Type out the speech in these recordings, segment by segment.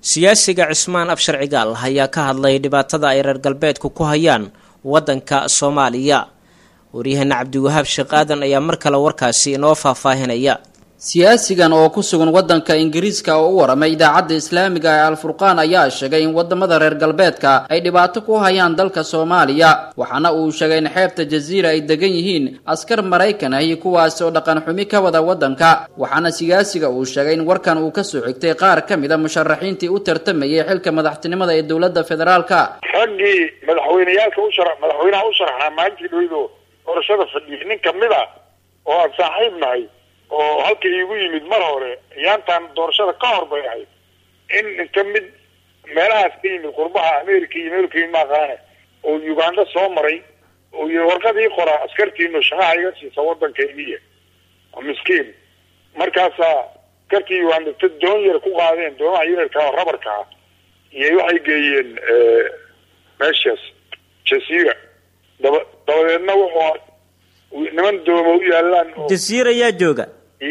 siyaasiga cismaan abshar cigaal ayaa ka hadlay dhibaatada ay reer galbeedku ku hayaan waddanka soomaaliya waryaheena cabdiwahaab sheekh aadan ayaa mar kale warkaasi inoo faahfaahinaya siyaasigan oo ku sugan waddanka ingiriiska oo u waramay idaacadda islaamiga ee alfurqaan ayaa sheegay in wadamada reer galbeedka ay dhibaato ku hayaan dalka soomaaliya waxaana uu sheegay in xeebta jaziira ay degan yihiin askar maraykan ahi kuwaasi oo dhaqan xumi ka wada waddanka waxaana siyaasiga uu sheegay in warkan uu kasoo xigtay qaar ka mid a musharaxiintii u tartamayay xilka madaxtinimada ee dowladda federaalka raggii madaxweyneyaalka u shara madaxweynaha u sharaxnaa maalintii dhaweydo doorashada fadhiyay nin kamid a oo aan saaxiib nahay oo halka iigu yimid mar hore yaantaan doorashada ka hor bay ahayd in inta mid meelahaas ka yimid qurbaha america iyo meel ka yimid maaqaane oo uganda soo maray oo yii warqadii qoraa askartiinu shaqaha iga siisa waddanka imiya miskiin markaasaa askartii uganda ta doon yar ku qaadeen doomaha yararka oo rabarka ah iyo waxay geeyeen meeshaas jasiira daba dabadeedna wuxuu niman dooma u yaalaan oo jasiir ayaa jooga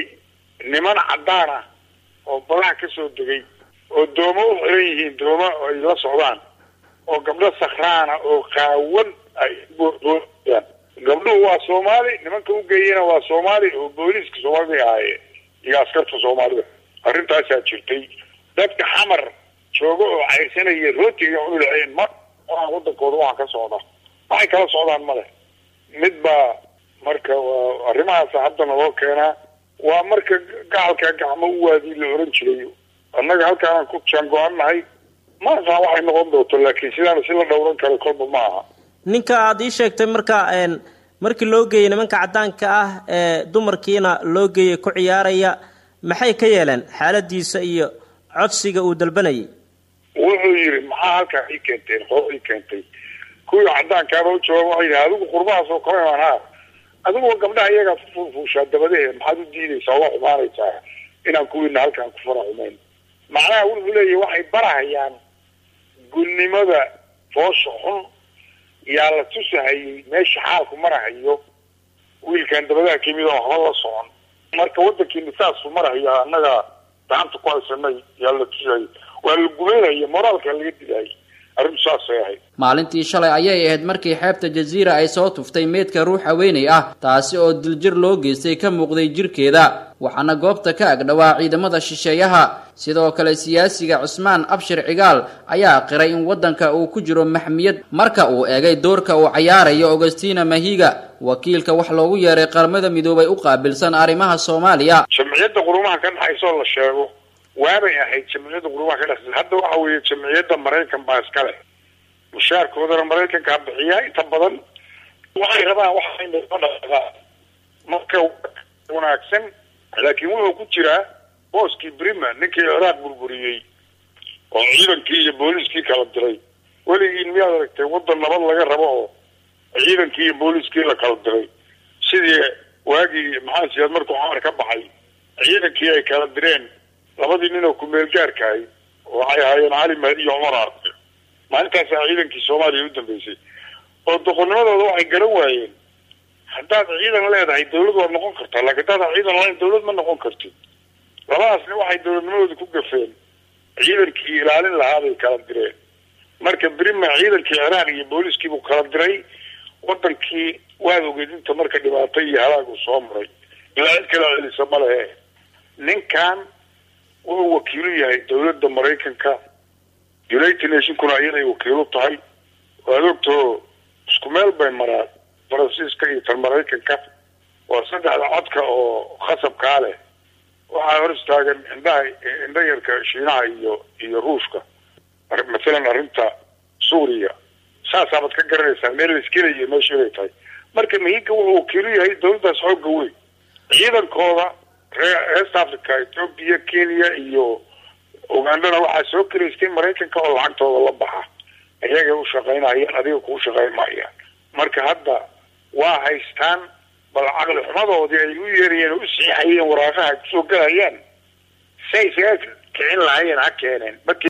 niman caddaan ah oo badaha ka soo degay oo doomo u xiran yihiin dooma ay la socdaan oo gabdho sakraana oo qaawan ay boodaan gabdhuhu waa soomaali nimanka u geeyena waa soomaali oo booliiska soomaalida ahaayeen iyo askarta soomaalida arrintaasaa jirtay dadka xamar jooga oo cayrsanaya rootiga cuni lahayeen ma wadankooda waxaa ka socda waxay kala socdaan male mid baa marka arrimahaas haddana loo keenaa waa marka gacalka gacmo u waadii la oran jiray annaga halkaanaan ku jaango-an nahay ma aqaan waxay noqon doonto laakiin sidaana si la dhowran karo kolba ma aha ninka aada ii sheegtay marka markii loo geeyey nimanka caddaanka ah ee dumarkiina loo geeyey ku ciyaaraya maxay ka yeeleen xaaladiisa iyo codsiga uu dalbanayay wuxuu yidhi maxaa halkaa ii keenteen hoo ii keentay kuwii caddaankaaba u jawaab waxay yidhi adigu qurbahaas oo kama imaan ha adiguwa gabdhaha iyagaa ku fuulfuushaa dabadehe maxaad u diidaysaa waa xumaanaysaa inaan kuwiina halkaan ku fara xumayn macnaha wuxuu leeyahy waxay barahayaan gulnimada foosha xun yaa la tusahayay meesha xaalku marahayo wiilkan dabadaha kamid oo waxba la socon marka waddankiina saasuu marahaya annaga gacanta ku haysanay yaa la tusahayay waa la gubeynaya moraalka laga dilaayay arrintu saasay ahayd maalintii shalay ayay ahayd markii xeebta jaziira ay soo tuftay meydka ruux haweenay ah taasi oo diljir loo geystay ka muuqday jirkeeda waxaana goobta ka agdhowaa ciidamada shisheeyaha sidoo kale siyaasiga cusmaan abshir cigaal ayaa qiray in waddanka uu ku jiro maxmiyad marka uu eegay doorka uu cayaarayo augustina mahiga wakiilka wax loogu yeeray qaramada midoobay u qaabilsan arrimaha soomaaliya jamciyadda qurumaha ka dhaxaysoo la sheego waabay ahayd jamciyadda qurumaha ka dhexaysa hadda waxa weeye jamciyadda maraykan baa iskale mushaarkoodana maraykankaa bixiyaa inta badan waxay rabaan waxaa marka wanaagsan laakiin wuxuu ku jiraa booskii brima ninkii ciraaq burburiyey oo ciidankii iyo booliiskii kala diray weligiin miyaad aragtay waddan nabad laga rabo oo ciidankii iyo booliiskii la kala diray sidii waagii maxaa siyaad markuu xamar ka baxay ciidankii ay kala direen labadii nin oo kumeel gaarkahay waxay ahaayeen cali mahdi iyo cumar aarde maalintaasaa ciidankii soomaaliya u dambeysay oo doqonnimadooda waxay garan waayeen haddaad ciidan leedahay dawlad waad noqon kartaa laakiin haddaad ciidan lahayn dawlad ma noqon kartid labadaasni waxay dawladnimadooda ku gafeen ciidankii ilaalin lahaa bay kala direen marka brima ciidankii ciraaq iyo booliiskiibuu kala diray wadankii waad ogeed inta marka dhibaato iyo halaag uu soo maray ilaa cid kala celisa ma lehe ninkan wuxuu wakiilu yahay dawladda maraykanka united nationkuna iyaday wakiilu tahay waad ogtoo isku meel bay maraan faransiiska iyo tan maraykanka waa saddexda codka oo khasabkaa leh waxaa hor istaagan indhaha indha yarka shiinaha iyo iyo ruushka mathalan arrinta suuriya saasaabad ka garanaysaa meel laiskelayo meesha inay tahay marka mahiga wuxuu wakiilu yahay dawladdaas xooga weyn ciidankooda ree east africa ethoopia kenya iyo ugandana waxaa soo kelaystay maraykanka oo lacagtooda la baxa iyagay u shaqaynayaan adiga kuu shaqayn maayaan marka hadda waa haystaan bal caqli xumadoodii ay u yeerayeen oo u siixayeen waraaqaha kusoo galayaan say isaga kicin lahaayeen ha keeneen